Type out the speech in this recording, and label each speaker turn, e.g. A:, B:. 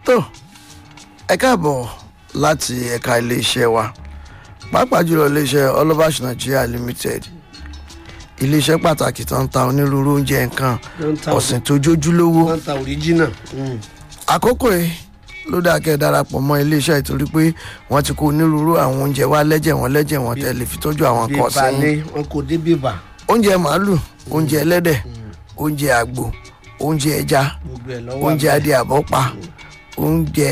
A: tó ẹ káàbọ̀ láti ẹ̀ka iléeṣẹ́ wa pàápàá jùlọ iléeṣẹ́ ọlọ́bàṣ nigeria limited iléeṣẹ́ pàtàkì tó ń ta onírúurú oúnjẹ nǹkan
B: Wọ́n ń ta
A: ọ̀sìn tó jójúlówó
B: wọ́n ń ta original. Mm.
A: àkókò yìí ló dáa kẹ́ ẹ darapọ̀ mọ́ iléeṣẹ́ ìtorí pé wọ́n ti kó onírúurú àwọn oúnjẹ wá lẹ́jẹ̀ wọn lẹ́jẹ̀ wọn tẹ́ lè fi tọ́jú àwọn
B: bí
A: kan
B: balẹ̀
A: sẹ́yìn
B: wọn kò dé bíbà
A: oúnjẹ màálù oúnjẹ ẹlẹ́dẹ̀ oúnjẹ àgbò oúnjẹ ẹja
B: gbogbo ẹ̀ lọ́wọ́
A: oúnjẹ adìẹ àbọ́pa oúnjẹ